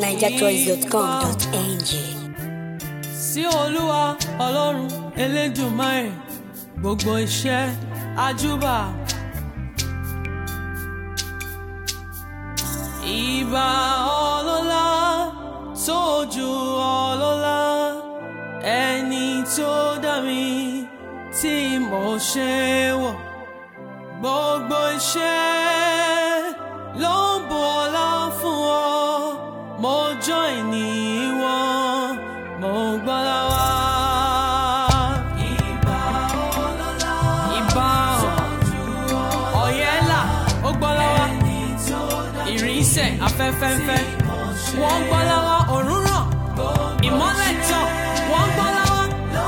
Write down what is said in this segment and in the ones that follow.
nigerchoice.com.ng. sí olúwa ọlọ́run elédùnmáì gbogbo iṣẹ́ àjúbà. ìbà ọlọ́lá tó ju ọlọ́lá ẹni tó dá mi tí mo ṣe wọ̀ gbogbo iṣẹ́ ló ń bu ọlá fún ọ mo join ní wọn mo gbọ́dọ̀ wá. ìbà ọlọ́lá ìbà ọ̀yẹ́là ó gbọ́dọ̀ wá ìrìnsẹ̀ afẹ́fẹ́fẹ́ wọ́n gbọ́ lọ́wọ́ òórùn ràn ìmọ́lẹ̀ tàn wọ́n gbọ́ lọ́wọ́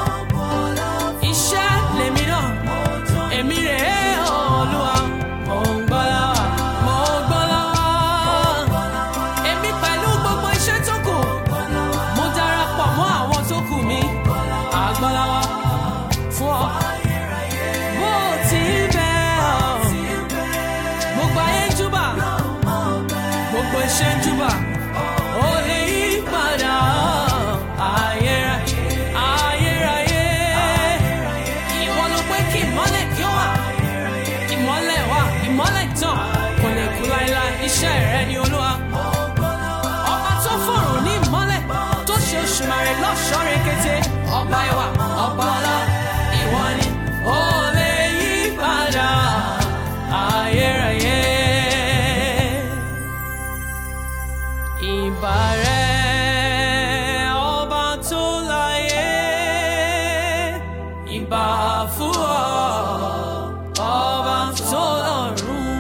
iṣẹ́ lèmi náà èmi rè é olúwa mò ń gbọ́ lọ́wọ́ mò ń gbọ́ lọ́wọ́ èmi pẹ̀lú gbogbo iṣẹ́ tó kù mo darapọ̀ mọ́ àwọn tó kù mi àgbọ́ lọ́wọ́ fún ọ bó ti bẹ́ẹ̀ ọ́ gbogbo ayé ń júbà gbogbo iṣẹ́ ń júbà ó lè yí padà ayérayé ayérayé ìwọ ló pé kí ìmọ́lẹ̀ kí ó wà ìmọ́lẹ̀ wà ìmọ́lẹ̀ tàn kò lè kú láéláé iṣẹ́ rẹ ni olúwa ọba tó fọ̀rùn ní ìmọ́lẹ̀ tó ṣe òṣùmàrè lọ́ṣọ́ rekete ọba ìwà ọba ọlá ìwọ ni ó lè yí padà ayérayé ìbà rẹ̀ ọba tó láyé ìbà fún ọ ọba tó lọ́run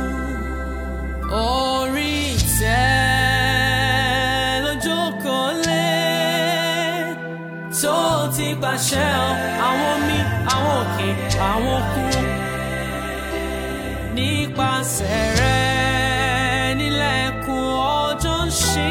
orí ìtẹ́ lójókòó lé tó ti pàṣẹ àwọn omi àwọn òkè àwọn òkun nípasẹ̀ rẹ̀ nílẹ̀kùn ọjọ́ ń ṣí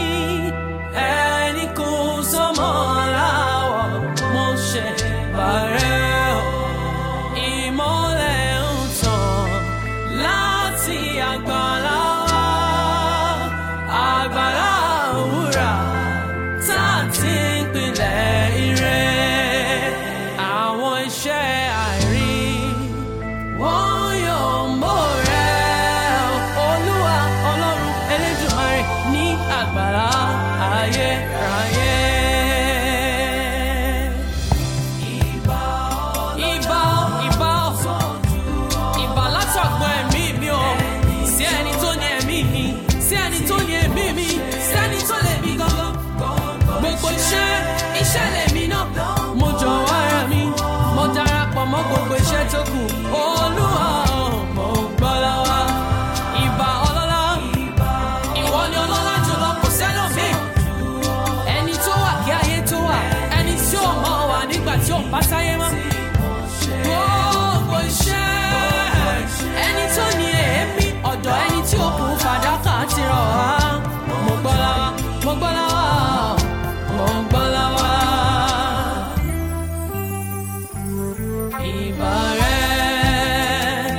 ẹni kò sọmọ láwọ̀ mo ṣe bàrẹ̀ ọ́ ìmọ́lẹ̀ ń tàn láti àgbàlá wa àgbàlá òwúrà tá a ti ń pilẹ̀ ire àwọn iṣẹ́ àìrí wọ́n yóò mọ̀ rẹ̀ olúwa ọlọ́run elédùnmarè ní àgbàlá ayérayé. Ìbà ìbà ìbà ìbà látọ̀gbọ́ ẹ̀mí mi o sí ẹni tó ní ẹ̀mí mi sí ẹni tó ní ẹ̀mí mi sí ẹni tó lè mi gangan gbogbo iṣẹ́ iṣẹ́ lèmi náà mo jọ̀wọ́ ara mi mo darapọ̀ mọ́ gbogbo iṣẹ́ tó kù olúwa mo gbọ́ lọ́wọ́ ìbà ọlọ́lá ìwọ ni ọlọ́lá jùlọ kò sẹ́lòmíì ẹni tó wà kí ayé tó wà ẹni tí ò mọ̀ wà nígbà tí ò bá sáyé mọ́ gbogbo iṣẹ́ ẹni tó ní èémí ọ̀dọ̀ ẹni tí ó kù fàdákà ti rọ̀ wá mo gbọ́ lọ́wọ́ mo gbọ́ lọ́wọ́ mo gbọ́ lọ́wọ́. Ìbà rẹ̀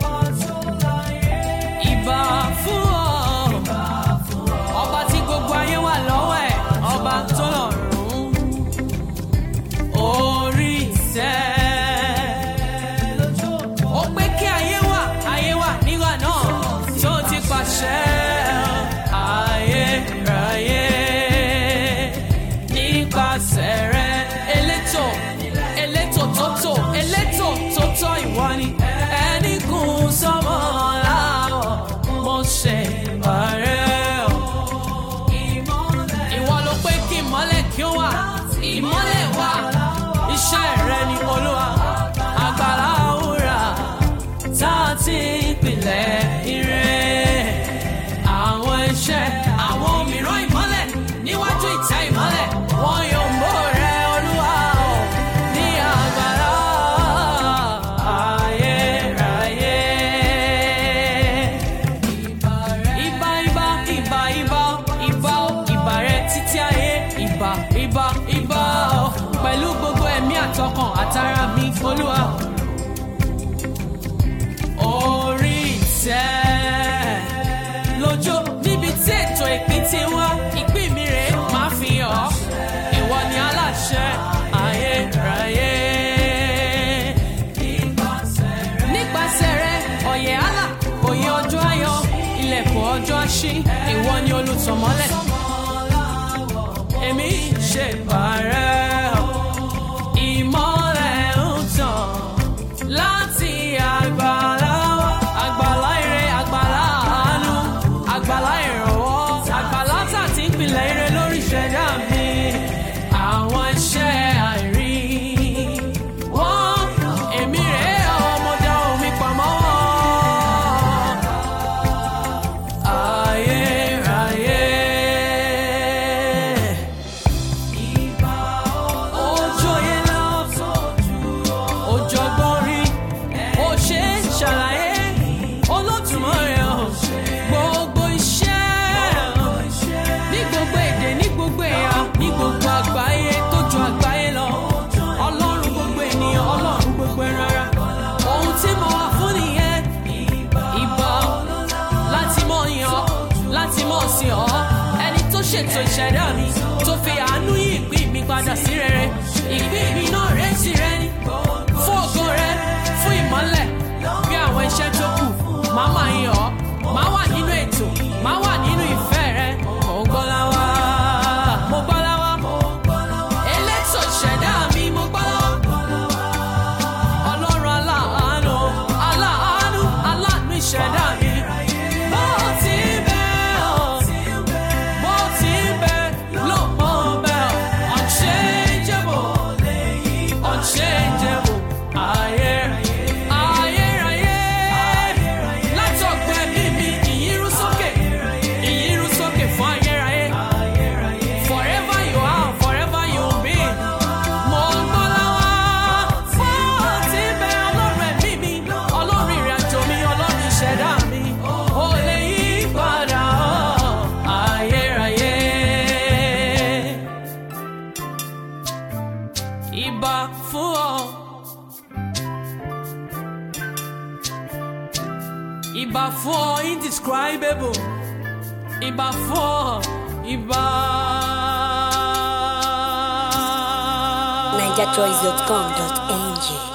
ìbà fún ọ ọba tí gbogbo ayé wà lọ́wọ́ ẹ̀ ọba tó lọ́rùn orí ìtẹ́ ó pé kí ayé wà ayé wà nígbà náà tó ti pàṣẹ ayérayé nípasẹ̀ rẹ̀ elétò elétò tó tò elétò tó tọ́ ìwọ ni ẹni kún sọ́mọ́ láwọ̀ mo ṣe bàrẹ́ ọ̀ ìwọ ló pé kí ìmọ́lẹ̀ kí ó wà ìmọ́lẹ̀ wà iṣẹ́ rẹ ni olúwa àgbàlá òwúrà tá a ti pilẹ̀ ire àwọn iṣẹ́ àwọn mìíràn ìmọ́lẹ̀ níwájú ìtẹ́ ìmọ́lẹ̀ wọ́n yóò mọ̀ rẹ olúwa ọ̀ ní àgbàlá ayérayé. Ìbà ìbà ìbà ìbà ìbà ìbà rẹ títí ayé ìbà ìbà ìbà ọ pẹ̀lú gbogbo ẹ̀mí àtọkàn àtara mi olúwa. Orí ìtẹ́ ṣí ìwọ ni olùtọ̀mọ́lẹ̀ èmi ṣe bàrẹ́ o. ìmọ́lẹ̀ ń tàn láti àgbàlá wa. àgbàlá ire àgbàlá àánú àgbàlá ìrànwọ́ àgbàlá tà tí ń pilẹ̀ ire lórí ìṣẹ̀dá mi. àwọn iṣẹ́ àìrí wọ́n èmi rèé ọmọdé omi pamọ́ ayérayé. Ojo yẹn lọ, òjọ̀gbọ́n rí, ó ṣe é ṣàlàyé, Olódùmarè o, gbogbo iṣẹ́ ní gbogbo èdè ní gbogbo ẹ̀yà ní gbogbo àgbáyé tó ju àgbáyé lọ. Ọlọ́run gbogbo ènìyàn, Ọlọ́run gbogbo ẹran ara. Ohun tí mo wà fún nìyẹn, ìbà láti mọ̀ yàn ọ́, láti mọ̀ sí ọ́. Ẹni tó ṣètò ìṣẹ̀dá mi, tó fi àánú yí ìpín mi padà sí rere. Ìpín mi náà rẹ̀ sí rẹ ni. Fún ògo rẹ, fún ìmọ́lẹ̀, bí àwọn iṣẹ́ tó kù, màá máa yàn ọ́. Màá wà nínú ètò, màá wà nínú ìfẹ́ rẹ. Mo gbọ́ láwá, mo gbọ́ láwá. Elétò ìṣẹ̀dá mi, mo gbọ́ láwá. Ọlọ́run aláàánú, aláàánú, aláàánú ìṣẹ̀dá mi. Bó ti bẹ́ ọ̀, bó ti bẹ́ ló mọ̀ bẹ́ ọ̀. Unchangeable, unchangeable, ayérayé, ayérayé. Látọ̀gbẹ́ mi mi, ìyírú sókè, ìyírú sókè fún ayérayé. Forever you are, forever you will be. Mo gbọ́ láwá, fún ti bẹ ọlọ́run ẹ̀mí mi, ọlọ́run ìrìnàjò mi, ọlọ́run ìṣẹ̀dá mi. Ó lè yí padà ọ́, ayérayé. Ìbà fún ọ. Ìbà fún ọ indescribable. Ìbà fún ọ. Ìbà. NigerChoice.com.ng